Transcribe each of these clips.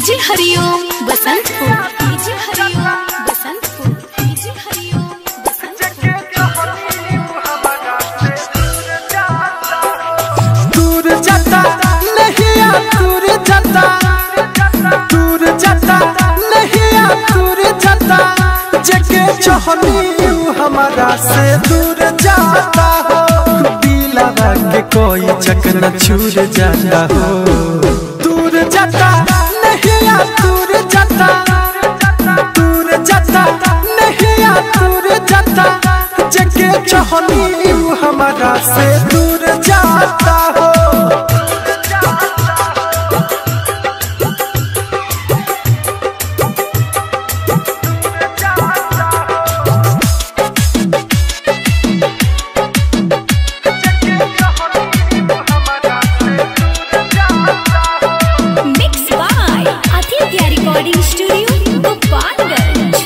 DJ Hariom Basantpur DJ Hariom Basantpur DJ Hariom Basantpur दूर जाता नहीं आ दूर जाता दूर जाता नहीं आ दूर जाता जगे चहनी हमारा से दूर जाता हो दिलावा के कोई चकना छूर जाता हो दूर जाता नहीं आ दूर जाता दूर जाता नहीं आ दूर जाता जगे चहनी हमारा से दूर जाता हो mix by Aditya recording studio Gopalganj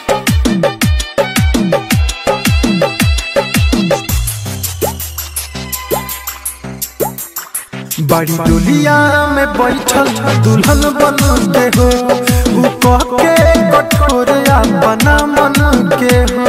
बड़ी डोलिया में बैठल दुल्हन बन के हो उ कह के कठोर अपना मन के हो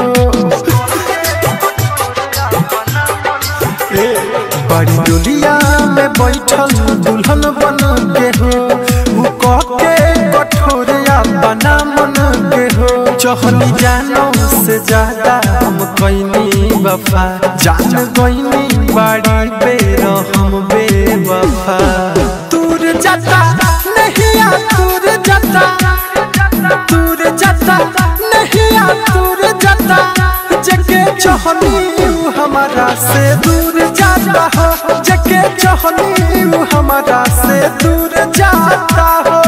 ए, बड़ी डोलिया में बैठल दुल्हन बन के हो उ कह के कठोर अपना मन के हो चहली जानो से ज्यादा हम कैनी वफा जान गईनी बड़ी बेर हम बेवफा दूर जाता नहीं आ दूर जाता दूर जाता नहीं आ दूर जाता जगे चहनी हमारा से दूर जाता हो जगे चहनी हमारा से दूर जाता हो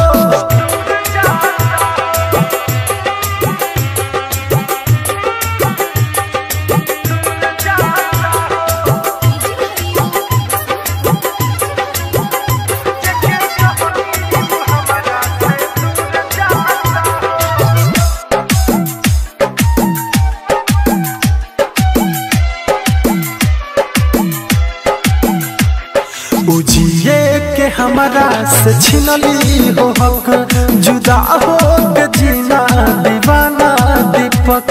उजिए के हमारा से छिनली हो हक जुदा हो के जीना दीवाना दीपक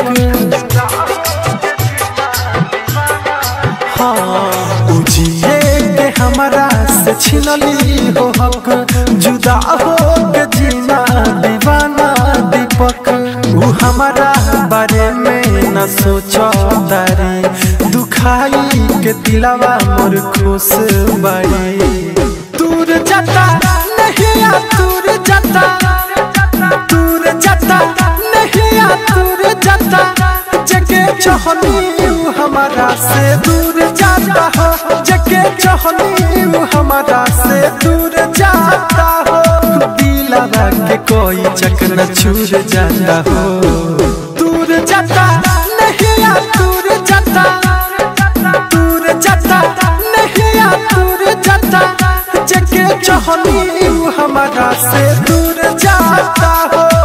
हाँ उजिए के हमारा से छिनली हो हक जुदा हो के जीना दीवाना दीपक उ हमारा बारे में न सोचो तारी दुखाई के दिलावा मोर खुश बाई दूर जाता नहीं आ दूर जाता दूर जाता नहीं आ दूर जाता जगे चहनी हमारा से दूर जाता हो जगे चहनी हमारा से दूर जाता हो दिलावा के कोई चक्र छूर जाता हो दूर जाता नहीं आ दूर जाता दूर जाता नहीं आ दूर जाता जगे चहनी हमारा से दूर जाता हो